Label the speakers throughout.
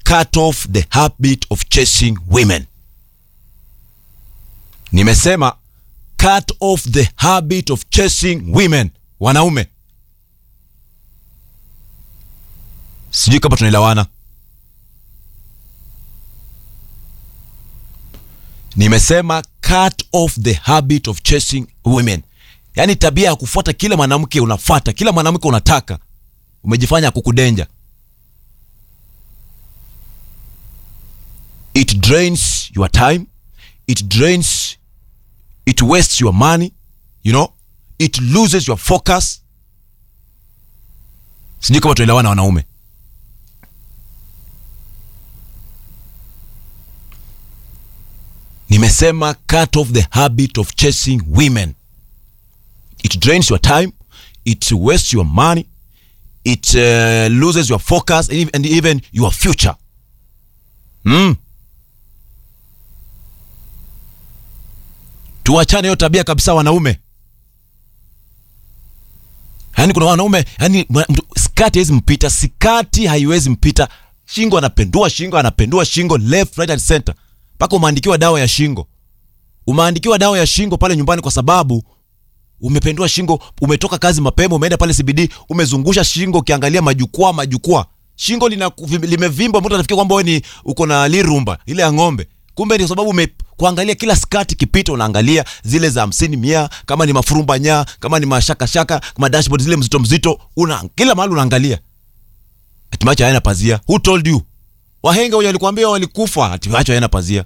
Speaker 1: cut off the habit of chasing women nimesema cut off the habit of chasing women wanaume sijui kama tunaelewana nimesema cut off the habit of chasing women yaani tabia ya kufuata kila mwanamke unafata kila mwanamke unataka umejifanya kukudenja it drains your time it drains it wastes your money you know it loses your focus sijui kama tunaelewana wanaume nimesema cut off the habit of chasing women it drains your time it wastes your money it uh, loses your focus and even, and even your future mm. tuachane hiyo tabia kabisa wanaume yaani kuna wanaume yani skati haiwezi mpita sikati haiwezi mpita shingo anapendua shingo anapendua shingo left right and center mpaka umeandikiwa dawa ya shingo umeandikiwa dawa ya shingo pale nyumbani kwa sababu umependua shingo umetoka kazi mapema umeenda pale cbd umezungusha shingo ukiangalia majukwaa majukwaa shingo lina limevimba mtu anafikia kwamba wewe ni uko na lirumba ile ya ng'ombe kumbe ni kwa sababu ume kuangalia kila skati kipita unaangalia zile za hamsini mia kama ni mafurumba nya kama ni mashakashaka kama dashboard zile mzito mzito una kila mahali unaangalia hatimaye hayana pazia who told you wahenga wenye walikwambia walikufa hatimaye hayana pazia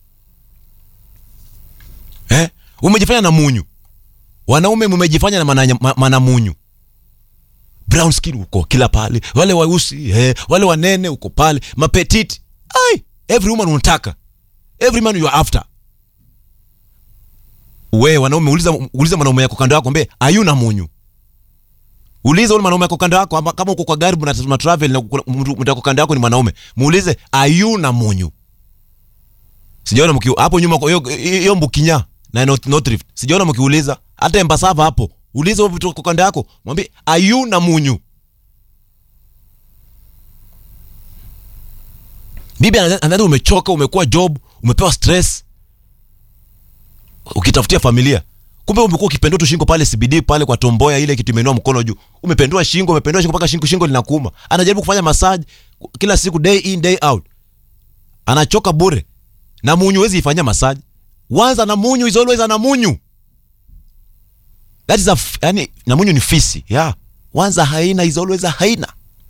Speaker 1: eh umejifanya na munyu wanaume mumejifanya na mana, mana munyu brown skin uko kila pale wale weusi eh, wale wanene uko pale mapetiti ai every woman unataka every man you are after we wanaume uliza uliza mwanaume yako kando yako mbe ayuna munyu uliza ule mwanaume yako kando yako ama kama uko kwa gari mna travel na mtu yako kando yako ni mwanaume muulize ayuna munyu sijaona mki hapo nyuma hiyo hiyo mbukinya na not, not rift sijaona mkiuliza hata embasava hapo uliza huyo vitu kwa kando yako mwambie ayuna munyu bibi anadhani umechoka umekuwa job umepewa stress ukitafutia familia kumbe umekuwa ukipendua tu shingo pale CBD pale kwa tomboya ile kitu imeinua mkono juu umependua shingo umependua shingo mpaka shingo shingo linakuuma anajaribu kufanya massage kila siku day in day out anachoka bure na munyu wezi ifanyia massage wanza na munyu is always na munyu that is a yani na munyu ni fisi yeah wanza haina is always a haina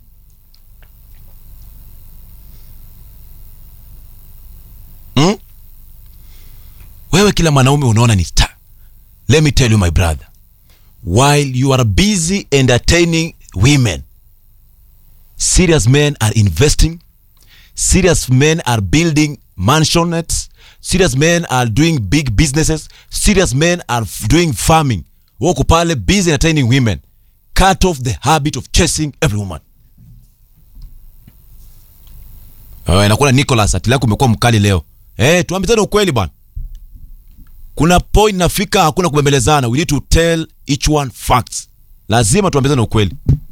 Speaker 1: hmm? wewe kila mwanaume unaona ni star let me tell you my brother while you are busy entertaining women serious men are investing serious men are building mansionettes serious men are doing big businesses serious men are doing farming wako pale busy entertaining women cut off the habit of chasing every woman uh, nakuna nicholas atili yako umekuwa mkali leo hey, tuambizane ukweli bwana kuna point nafika hakuna kubembelezana we need to tell each one facts lazima tuambizane ukweli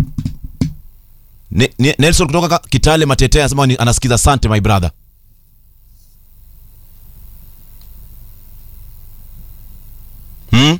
Speaker 1: ne, ne, nelson kutoka kitale matete anasema anasikiza sante my brother hmm?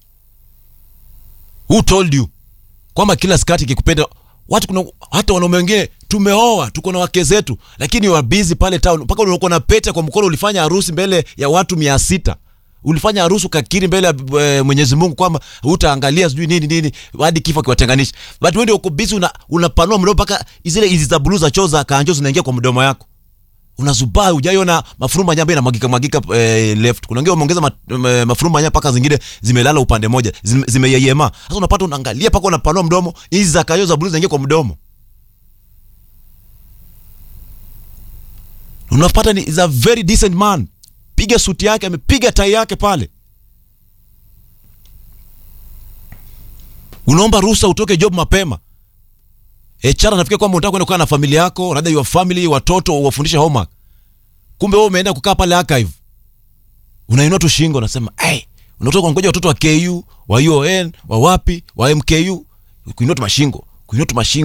Speaker 1: who told you kwamba kila skati ikikupenda watu kuna hata wanaume wengine tumeoa tuko na wake zetu lakini wa busy pale town mpaka unakuwa na pete kwa mkono ulifanya harusi mbele ya watu mia sita ulifanya harusi ukakiri mbele ya e, Mwenyezi Mungu kwamba utaangalia sijui nini nini hadi kifo kiwatenganisha but wewe ndio uko busy una, unapanua mdomo mpaka zile hizi za blue za choo za kanjo zinaingia kwa mdomo yako unazubaa hujaiona mafuruma nyamba inamwagika mwagika eh, left kuna wengine wameongeza ma, ma, mafuruma nyamba paka zingine zimelala upande moja zime, zimeyeyema sasa unapata unaangalia paka unapanua mdomo hizi za kayo za blue zinaingia kwa mdomo unapata ni is a very decent man piga suti yake amepiga tai yake pale unaomba ruhusa utoke job mapema HR anafikia kwamba unataka kwenda kukaa na familia yako, rather your family, watoto uwafundishe homework. Kumbe wewe umeenda kukaa pale archive. Unainua tu shingo unasema, "Hey, unatoka ngoja watoto wa KU, wa UON, wa wapi, wa MKU, kuinua tu mashingo, kuinua tu mashingo